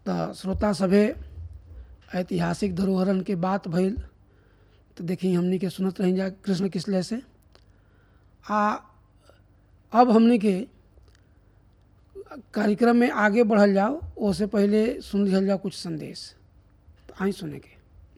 तो श्रोता सभे ऐतिहासिक धरोहरन के बात भइल तो देखी हमनी के सुनत रही जा कृष्ण किसले से आ अब हमनी के कार्यक्रम में आगे बढ़ल जाओ ओसे पहले सुन लिहल जाओ कुछ संदेश तो आई सुने के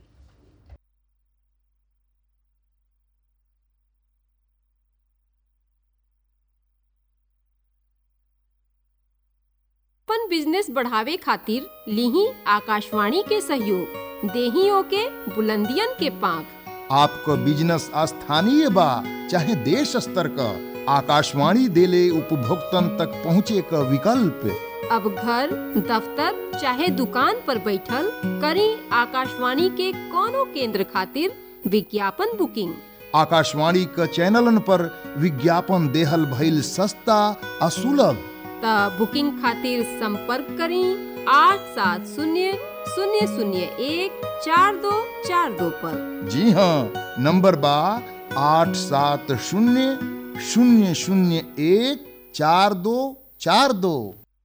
अपन बिजनेस बढ़ावे खातिर लीही आकाशवाणी के सहयोग देही ओके बुलंदियन के पांख आपको बिजनेस स्थानीय बा चाहे देश स्तर का आकाशवाणी देले उपभोक्तन तक पहुँचे का विकल्प अब घर दफ्तर चाहे दुकान पर बैठल करी आकाशवाणी के कोनो केंद्र खातिर विज्ञापन बुकिंग आकाशवाणी का चैनलन पर विज्ञापन देहल भइल सस्ता आ सुलभ त बुकिंग खातिर संपर्क करी आठ सात शून्य शून्य शून्य एक चार दो चार दो पर जी हाँ नंबर बा आठ सात शून्य शून्य शून्य एक चार दो चार दो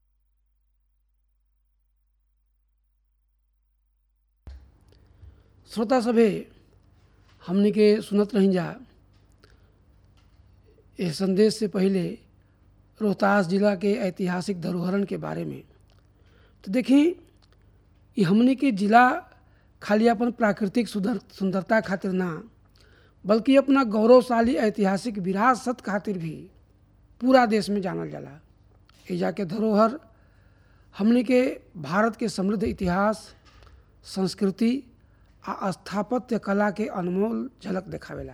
श्रोता सभे हमनी के सुनत रही जा इस संदेश से पहले रोहतास जिला के ऐतिहासिक धरोहरन के बारे में तो देखी ये हमनी के जिला खाली अपन प्राकृतिक सुंदर सुंदरता खातिर ना बल्कि अपना गौरवशाली ऐतिहासिक विरासत खातिर भी पूरा देश में जानल जाला एजा के धरोहर हमनी के भारत के समृद्ध इतिहास संस्कृति आ स्थापत्य कला के अनमोल झलक देखावेला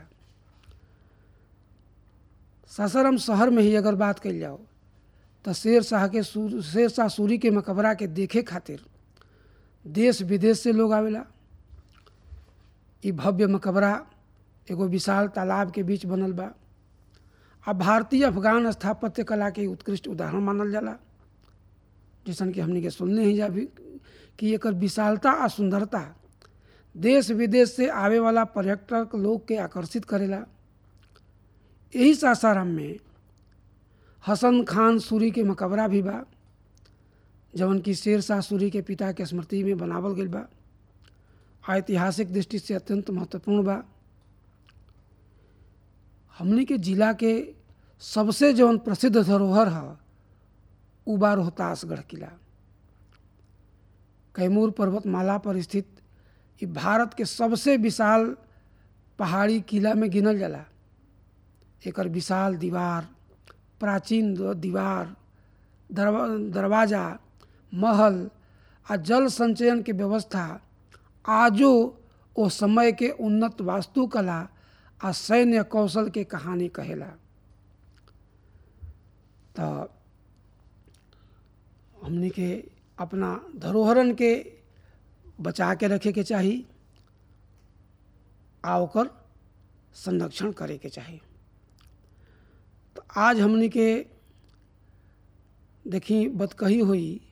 सासाराम शहर में ही अगर बात कल जाओ तो शेर शाह के सूर शेर शाह सूरी के मकबरा के देखे खातिर देश विदेश से लोग आवेला ई भव्य मकबरा एगो विशाल तालाब के बीच बनल बा आ भारतीय अफगान स्थापत्य कला के उत्कृष्ट उदाहरण मानल जाला जैसन कि हमनी के सुनने ही जा भी कि एकर विशालता आ सुंदरता देश विदेश से आवे वाला पर्यटक लोग के आकर्षित करेला यही सासाराम में हसन खान सूरी के मकबरा भी बा जवन की शेर शाह सूरी के पिता के स्मृति में बनावल गई बा ऐतिहासिक दृष्टि से अत्यंत महत्वपूर्ण बा हमनी के जिला के सबसे जवन प्रसिद्ध धरोहर है उ बा रोहतासगढ़ किला कैमूर पर्वतमाला पर स्थित ये भारत के सबसे विशाल पहाड़ी किला में गिनल जाला एकर विशाल दीवार प्राचीन दीवार दरवा दरवाजा महल आ जल संचयन के व्यवस्था आजो ओ समय के उन्नत वास्तुकला आ सैन्य कौशल के कहानी कहेला तो हमनी के अपना धरोहरन के बचा के रखे के चाही आ ओकर संरक्षण करे के चाही तो आज हमनी के देखी बतकही हुई